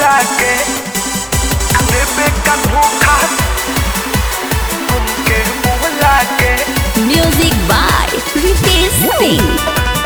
बोला के देवे का धोखा तुमके बोला के Music by Ritesh Singh.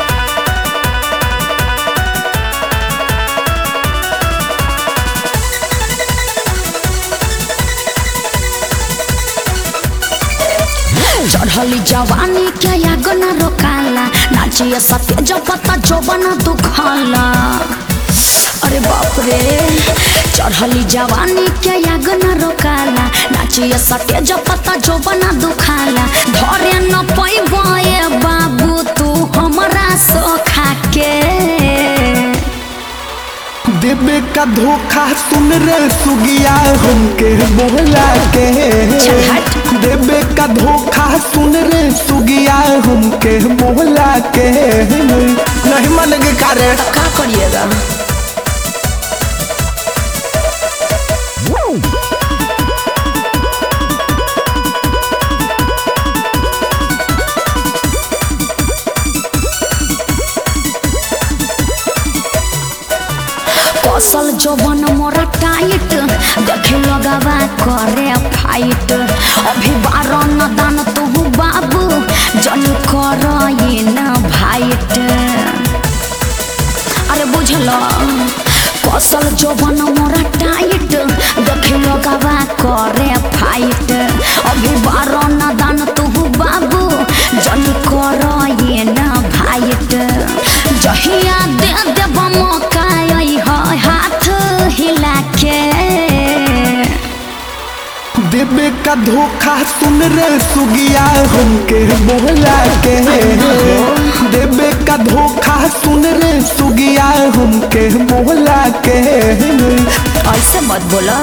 चढ़ली जवानी के आग न रोकाला नाचिए सत्य जपता जोबन दुखाला अरे बाप रे चढ़ली जवानी के आग न रोकाला नाचिए सत्य जपता जोबन दुखाला धरे न पैबे बाबू तू हमरा सोखा के देवे का धोखा सुन रे सुगिया हमके बोला के चल हट। देवे का धोखा सुन रे सुगिया हमके बोला के नहीं मन के करे का करिएगा कौशल जवन मोरा टाइट देखे लगावा करे फाइट अभी बारह न दान तू बाबू जन कर न भाइट अरे बुझल कौशल जवन मोरा टाइट देखे लगावा करे फाइट अभी बारह न दान तू बाबू जन कर न भाइट जहिया दे देब मौका अइह हाथ हिला के देवे का धोखा सुन रे सुगिया हमके बोला के देवे का धोखा सुन रे सुगिया हमके बोला के ऐसे मत बोला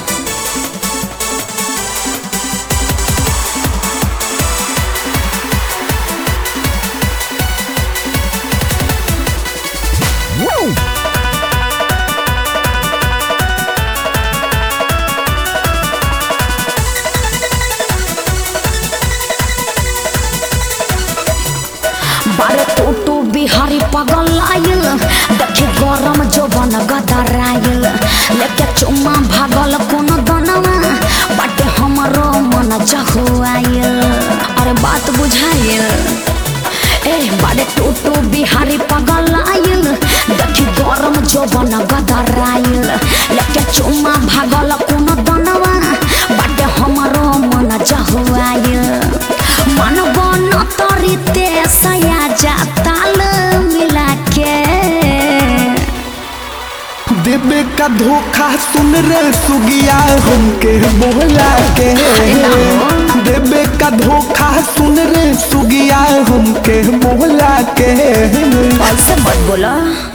बारे टोटो बिहारी पगल आयल देखी गरम जोबन गदरायल लेके चुम्मा भागल कोन दनवा बाटे हमरो मन जहुआयल अरे बात बुझायल ए बारे टोटो बिहारी पगल आयल देखी गरम जोबन गदरायल लेके चुम्मा भागल कोन दनवा बाटे हमरो मन जहुआयल मन बन तरीते सया जा ताल मिला के देवे का धोखा सुन रे सुगिया हमके बोला के देवे का धोखा सुन रे सुगिया हमके बोला के ऐसे मत बोला